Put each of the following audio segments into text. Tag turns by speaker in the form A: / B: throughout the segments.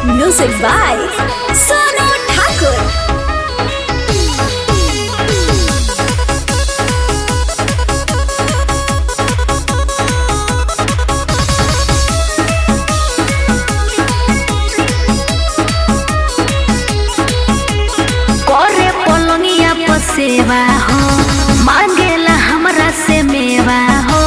A: Music by Sonu Thakur.
B: करे पलंगिया पर सेवा हो मांगेला हमरा से मेवा हो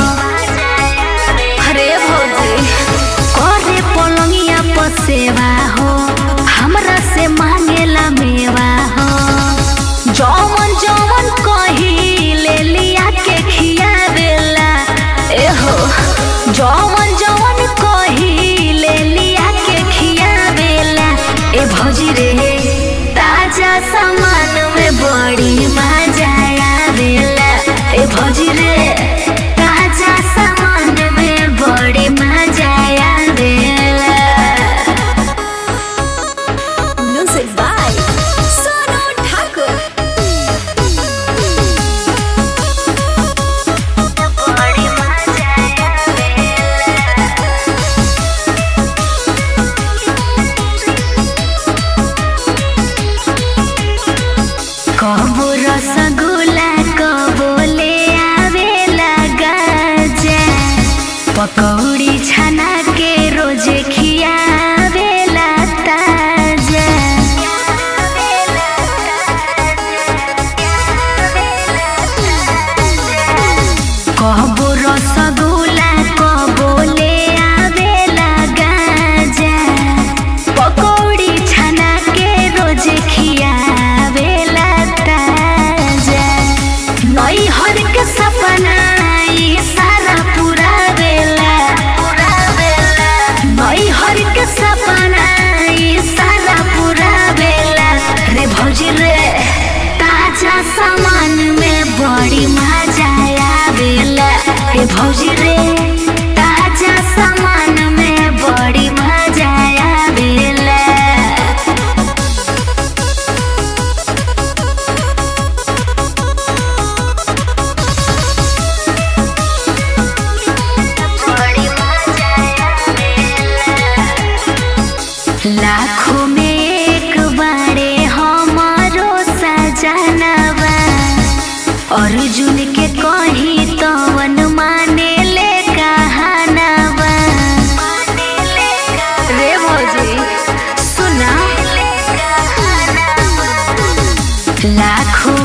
B: अरे भौजी करे पलंगिया पर सेवा हो हमरा से मांगेला मेवा हो जौवन जौवन कही ले लिया के खियावेला एहो जौवन जौवन कही ले लिया के खियावेला ए भौजी रे ताजा सामान में बड़ी मजा आवेला ए भौजी रे ताजा सामान में बड़ी मजा आवेला
A: Music by Sonu Thakur.
B: बड़ी मजा आवेला कबो रसगुल्ला कबो ले आवेला गाजा पकौड़ी छना के रोज खियावेला ताजा कबो रसगुल्ला कबो ले आवेला गाजा पकौड़ी छना के रोज खियावेला ताजा नई हर के सपना ई सारा पूरा बेला नई हर के सपना ई सारा पूरा बेला रे भौजी रे ताजा सामान में बड़ी मजा आवेला रे भौजी रे ताजा सामान में बड़ी मजा आवेला लाखों में एक बारे हमारो सजनवा अर्जुन के कहीं